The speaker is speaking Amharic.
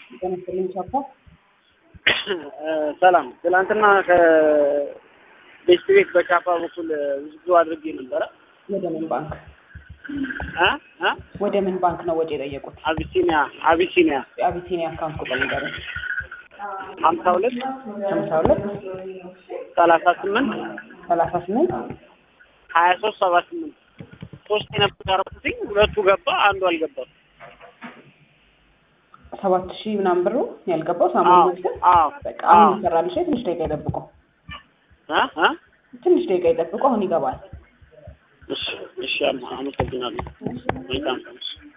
በመሰለኝ ቻፓ ሰላም ትናንትና ከቤስት ቤት በቻፓ በኩል ብዙ አድርጌ ነበረ። ወደ ምን ባንክ እ እ ወደ ምን ባንክ ነው ወጪ የጠየቁት? አቢሲኒያ አቢሲኒያ የአቢሲኒያ አካውንት ቁጥር ንገረኝ። ሀምሳ ሁለት ሀምሳ ሁለት ሰላሳ ስምንት ሰላሳ ስምንት ሀያ ሶስት ሰባ ስምንት ሶስት የነበር ያደረኩትኝ ሁለቱ ገባ፣ አንዱ አልገባም። ሰባት ሺህ ምናምን ብሩ ያልገባው አዎ ሳሙኤል መስል አዎ በቃ አዎ አሁን ይሰራልሽ። ትንሽ ደቂቃ ይጠብቁ፣ እ እ ትንሽ ደቂቃ ይጠብቁ። አሁን ይገባል። እሺ እሺ፣ አመሰግናለሁ። መልካም ቀን።